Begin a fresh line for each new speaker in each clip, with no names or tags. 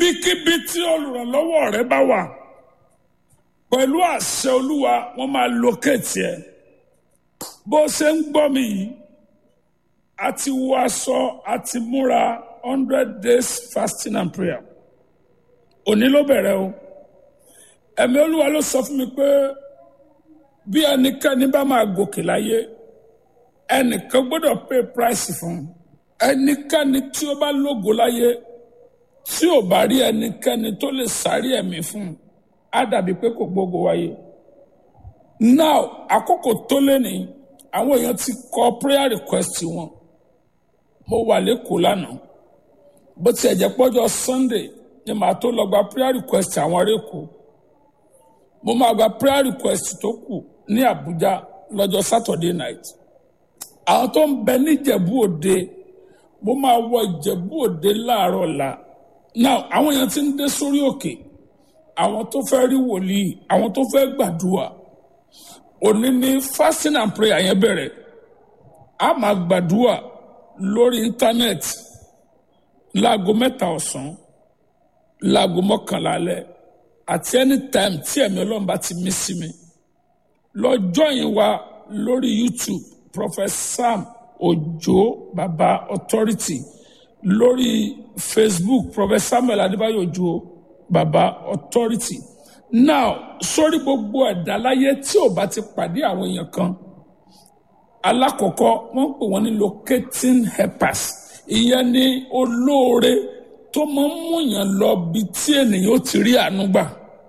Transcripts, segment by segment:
ibikíbi tí olùrànlọ́wọ́ rẹ bá wà pẹ̀lú àṣẹ olúwa wọ́n máa lókèétì ẹ̀ bó ṣe ń gbọ́ mi yìí a ti wọ aṣọ a ti múra hundred days fasting and prayer òní ló bẹ̀rẹ̀ o ẹ̀mí olúwa ló sọ fún mi pé bí ẹnikẹ́ni bá máa gòkè láyé ẹnìkan gbọ́dọ̀ pay price fún un ẹnikẹ́ni tí ó bá lógo láyé tí ò bá rí ẹnikẹ́ni tó lè sáré ẹ̀mí fún un á dàbí pé kò gbógo wáyé now àkókò tó lé ní àwọn èèyàn ti kọ prayer request wọn mo wà lẹ́kọ̀ọ́ lánàá bó tiẹ̀ jẹ́ pọ́jọ́ sunday ni màá tó lọ gba prayer request àwọn arẹ́kọ̀ọ́ mo máa gba prayer request tó kù ní Àbújá lọ́jọ́ Saturday night àwọn tó ń bẹ níjẹ̀bú òde mo máa wọ ìjẹ̀bú òde láàárọ̀ la now àwọn èèyàn ti ń dé sórí òkè àwọn tó fẹ́ rí wòlíì àwọn tó fẹ́ gbàdúrà òní ní fasting and prayer yẹn bẹ̀rẹ̀ a máa gbàdúrà lórí íńtánẹ́ẹ̀tì láago mẹ́ta ọ̀sán láago mọ́kànlá alẹ́ àti anytime tí ẹ̀mí ọlọ́run bá ti mí sí mi lọ join wa lórí youtube prophet sam ojo baba authority lórí facebook prophet samuel adébáyò ojo baba authority now sórí gbogbo ẹ̀dá láyé tí ò bá ti pàdé àwọn èèyàn kan alákọ̀ọ́kọ́ wọ́n pè wọ́n ní locating helpers ìyẹn ni olóore tó máa ń múyàn lọ bí tí ènìyàn ó ti rí àánú gbà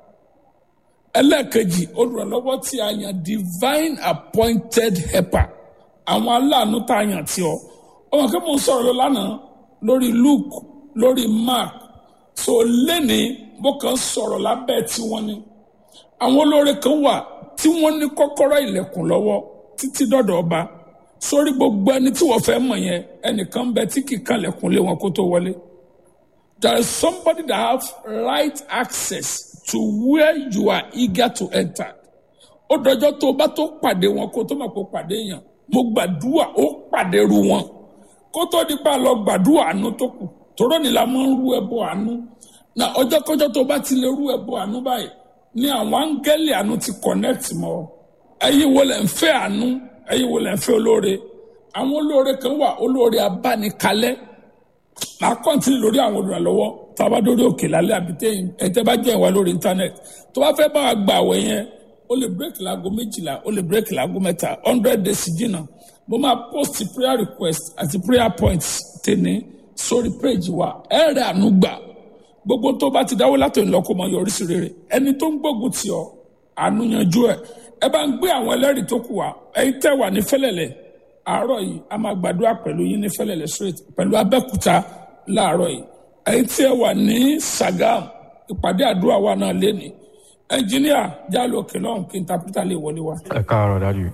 ẹlẹ́ẹ̀kejì olùrànlọ́wọ́ tí a yàn divine appointed helper àwọn aláàánú tá a yàn tí ọ ọmọ kí mo ń sọ̀rọ̀ lọ lánàá lórí Luke lórí Mark so lẹ́ni bó kàn sọ̀rọ̀ lábẹ́ tí wọ́n ní àwọn olóore kan wà tí wọ́n ní kọ́kọ́rọ́ ilẹ̀kùn lọ́wọ́ títí dọ́dọ̀ ọba sórí gbogbo ẹni tí wọ́n fẹ́ mọ̀ yẹn ẹnìkan bẹ tí kì í kànlẹ̀kùn lé wọn kó tó wọlé there is somebody that have right access to where you are eager to enter ó dọjọ́ tó o bá tó pàdé wọn kó tó mọ̀ pé o pàdé yàn mo gbàdúrà ó pàdé ru wọn kó tó di pa lọ gbàdúrà àánú tó kù tòró ni la máa ń rú ẹbọ àánú na ọjọ́ kọjọ́ tó o bá ti lè rú ẹbọ àánú báyìí ni àwọn áńgẹ́lì àánú ti connect mọ́ ẹ̀yin wo lẹ̀ ń fẹ́ àánú ẹ̀yin wo lẹ̀ ń fẹ́ olóore àwọn olóore kan wà olóore abánikalẹ́ màá kọ́ntínì lórí àwọn olùrànlọ́wọ́ tá a bá dórí òkè lálẹ́ àbí ẹ̀tẹ́ bá jẹ́ ìwà lórí íńtánẹ́ẹ̀tì tó bá fẹ́ bá wa gba àwẹ̀ yẹn ó lè bírèkì láago méjìlá ó lè bírèkì láago mẹ́ta hundred days jìnnà mo máa post prayer request àti prayer points tèmi sórí page wa ẹ̀rẹ̀ àánú gbà gbogbo tó bá ti dáwọ́ látọ̀ ìlọ́kọ mọ yọrí sí rere ẹni tó ń gbógun tì ọ́ àánú yanjú ẹ̀ ẹ bá ń gbé àwọn ẹlẹ́rìí tó kù wá ẹ̀yin tẹ́ wà ní fẹ́lẹ̀lẹ̀ àárọ̀ yìí a máa gbàdúrà pẹ̀lú yín ní fẹ́lẹ̀lẹ̀ straight pẹ̀lú abẹ́kúta láàárọ̀ yìí ẹ̀yin tí ẹ wà ní Sagam ìpàdé àdúrà wa náà léni ẹnjìníà jálò òkè lọ́hùn kí n tapítà lè wọlé wa.
ẹ káàárọ̀ dájú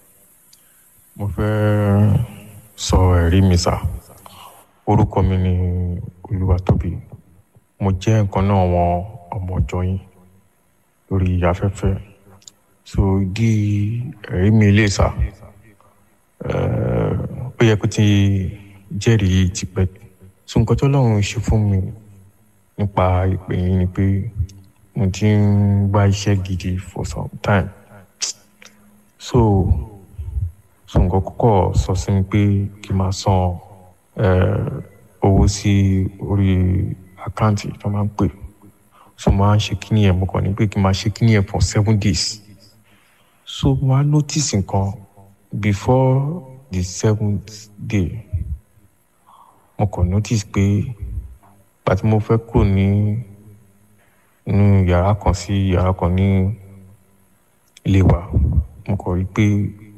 mo fẹ́ sọ ẹ̀rí mi sá orúkọ mi ni Olúwatóbi mo jẹ́ nǹkan náà wọn ọmọ ọjọ́ yín lórí afẹ́fẹ́ so ìdí ẹ̀rí mi lè sá ó yẹ kó ti jẹ́rìí tipẹ́ so nǹkan tó lọ́run ṣe fún mi nípa ìpè yín ni pé mo ti ń wá iṣẹ́ gidi for some time so so nǹkan kọ́kọ́ sọ sí mi pé kí n máa san owó sí orí àkáǹtì tó máa ń pè so mo máa ń ṣe kíní ẹ̀ mo kàn ní pé kí n máa ṣe kíní ẹ̀ for seven days so mo á notice nǹkan before the seventh day mo kàn notice pé pàtí mo fẹ́ kúrò ní inú yàrá kan sí yàrá kan ní ilé wa mo kàn rí pé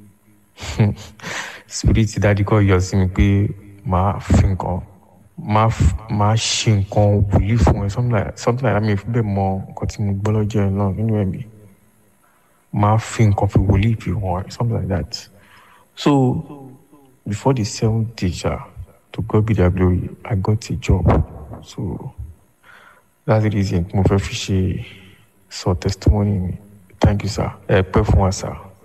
spirit dadi kọ́ yọ sí mi pé màá fi nǹkan màá màá ṣe nǹkan wòlíì fún ẹ something like something like that mi ò fi bẹ́ẹ̀ mọ nǹkan tí mo gbọ́ lọ́jọ́ yẹn náà nínú ẹ̀mí màá fi nǹkan fi wòlíì fi hàn ẹ something like that so before the seventh day ja to God be the glory I got a job so that's the reason mo fẹ́ fi ṣe sọ testimony mi thank you sir ẹ pẹ́ fún wa sir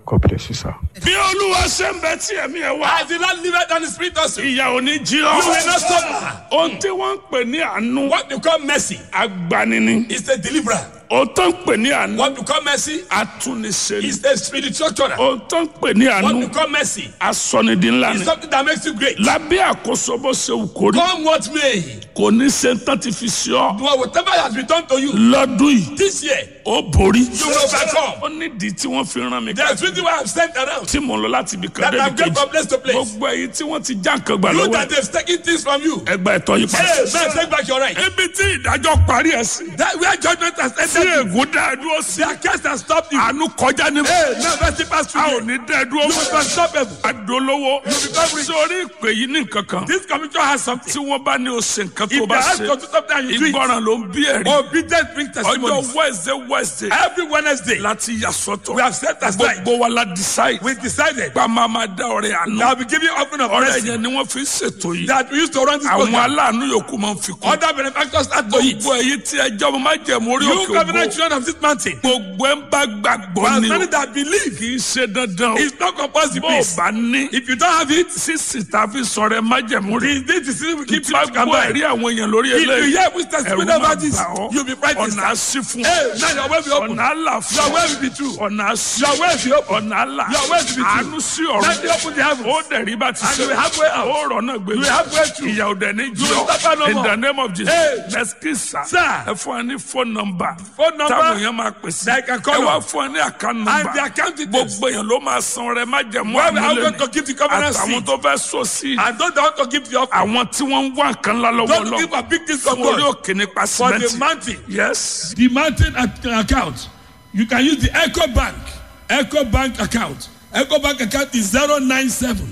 God bless you, sir.
bí olúwa ṣe ń bẹ tí ẹ̀mí ẹ̀ wá
As the Lord liveth and the Spirit also. You
ìyà ò ní jí
will
ọ.
not suffer.
ohun tí wọ́n ń pè ní àánú
What you call mercy
agbanini
is a deliverer.
ohun tó ń pè ní àánú
What you call mercy
atúnisẹ́ni
is a spiritual tuner.
ohun tó ń pè ní
What
àánú
you call mercy
asọnidi ńlá
is
ni
something that makes you great.
lábẹ́ àkóso bó ṣe wù kó rí
Come what may,
kò ní ṣe ń tán ti fi ṣe ọ́
whatever has been done to you
lọ́dún yìí
this year,
ó borí
you will overcome.
ó nídìí tí wọ́n fi rán mi
There's reason why I'm sent around.
tí mò ń lọ láti ibì kan
That
débi
I'm going
kejì
from place to place.
gbogbo èyí tí wọ́n ti já nǹkan gbà
You
lọ́wọ́
that
ẹ̀
they've taken things from you.
ẹgbà ẹ̀tọ́ yìí padà.
Hey, man, take back your right.
ibi tí ìdájọ́ parí ẹ̀ sí
That where judgment has
tí
entered you.
ègún dá ẹ dúró sí
Their case has stopped you.
àánú kọjá ní
Hey, now mercy pass
a
through
ò
you.
ní dá ẹ dúró
You will be unstoppable.
adolówó sórí ìpè yìí ní nǹkan kan
This commission has something.
tí wọ́n bá ní o ṣe nǹkan tó
If they
bá
ask
ṣe
you to do something and you do it,
ìgbọràn ló ń bí ẹ̀rí
obedience brings
ọjọ́
testimonies.
wednesday wednesday
Every Wednesday,
láti yà sọ́tọ̀
we have set aside.
gbogbo wa la decide
We decided
gba máa ma dá ọrẹ àánú
that we give you offering of
ọrẹ
mercy
yẹn ni wọ́n fi ń ṣètò yìí
that we used to run this
àwọn
program.
aláàánú yòókù máa ń fi kún
Other benefactors start to eat.
gbogbo èyí tí ẹjọ́ mo máa jẹ̀mú orí
You
òkè
covenant
ògbó
children of this mountain.
gbogbo ẹ̀ ń bá gbàgbọ́
For as
ni o
many that believe,
kì í ṣe dandan o
it's not compulsory,
bó o
please.
bá ní
If you don't have it,
sísì tá a fi sọ̀rọ̀ ẹ má jẹ̀mú rí
this this is we keep
tí bá
it can
gbọ́
buy.
ẹ̀rí àwọn èèyàn lórí
If you
eléyìí
hear which
ẹ̀rù
testimony
máa
about this,
bà ọ́
you'll be frightened.
ọ̀nà àṣì fún
Hey, now your way be open.
ọ̀nà àlà fún
Your way will be true.
ọ̀nà àṣì
Your way be open.
ọ̀nà àlà
Your way will be true.
àánú sí
Let me
ọ̀rọ̀
open the heavens.
ó dẹ̀rí bá ti
And
ṣe
you will have way out.
ó rọ̀ náà gbé
You will have way through.
ìyà òdẹ ní
You will
jọ
suffer no
in
more.
the name of Jesus
Hey.
lẹ́sìkìsà
Sir.
ẹ fún ẹ ní phone number
Phone number
táwọn èèyàn máa pè sí
that I can call
ẹ wá
on.
fún ẹ ní account
And
number
the account details.
gbogbo èèyàn ló máa san rẹ má jẹ̀mú
Where we are
àmúlẹ̀
going to give the covenant
àtàwọn
seed.
tó fẹ́ sọ sí
And those that want to give the offering,
àwọn tí wọ́n ń wá nǹkan ńlá lọ́wọ́
don't
lọ
give a big thing from
fún orí
God
òkè nípa
for the
sìmẹ́ntì
mountain.
yes
The mountain ac- account, you can use the Echo Bank, Echo Bank account. Echo Bank account is 097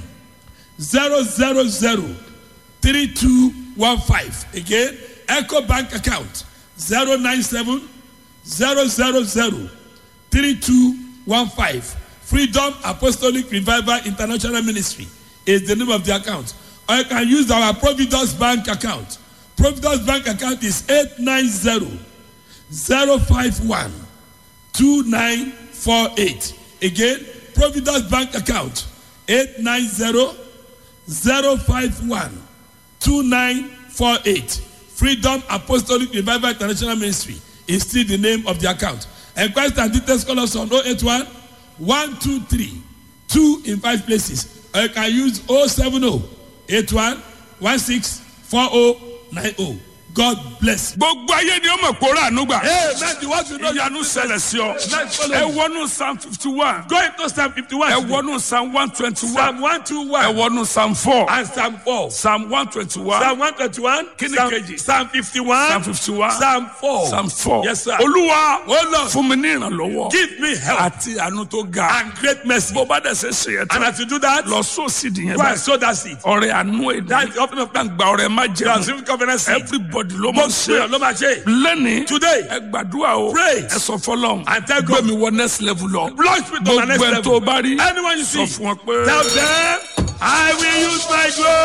000 3215. Again, Echo Bank account 097 000 3215. Freedom Apostolic Revival International Ministry is the name of the account. Or you can use our Providence Bank account. Providence Bank account is 890 051 2948. Again, Providence Bank account 890 051 2948. Freedom Apostolic Revival International Ministry is still the name of the account. Enquest and details call us on 081 123 2 in 5 places. Or you can use 070 81 16 4090. God bless.
gbogbo ayé ni ó mọ̀ kó rà ànúgbà
Amen. The words you know.
ìyanu ṣẹlẹ̀ sí ọ
Let's follow
ẹ
you.
wọnú psalm fifty one
Go into Psalm 51.
ẹ wọnú psalm one twenty one
Psalm
ẹ
121
wọnú psalm four
and Psalm 4.
psalm one twenty one
Psalm 121.
Kí ni
Psalm,
kejì?
Psalm 51.
psalm fifty one
Psalm 4.
psalm four
Yes, sir.
olúwa
Oh, Lord.
fún mi ní ìrànlọ́wọ́
Give me help
àti àánú tó ga
and great mercy.
bó bá dẹ̀ ṣe ṣe yẹn
And
tán
as you do that,
lọ sóòsì dìyẹn
go and
báyìí
sow that seed.
ọrẹ àánú
That
èdè
is the offering of thanks.
gba ọrẹ má
You are
jẹun
receiving covenant seed.
everybody ló mọ̀
Gbogbo èèyàn
ṣe
ló máa ṣe.
lẹ́ni
Today,
ẹ gbàdúrà o
Pray.
ẹ sọ fọlọ́n
And tell
gbé
God.
mi wọ next level lọ
launch me to my next
gbogbo ẹ
level.
tó bá rí
Anyone you
sọ
see,
fún ọ pé.
tell them, I will use my glory.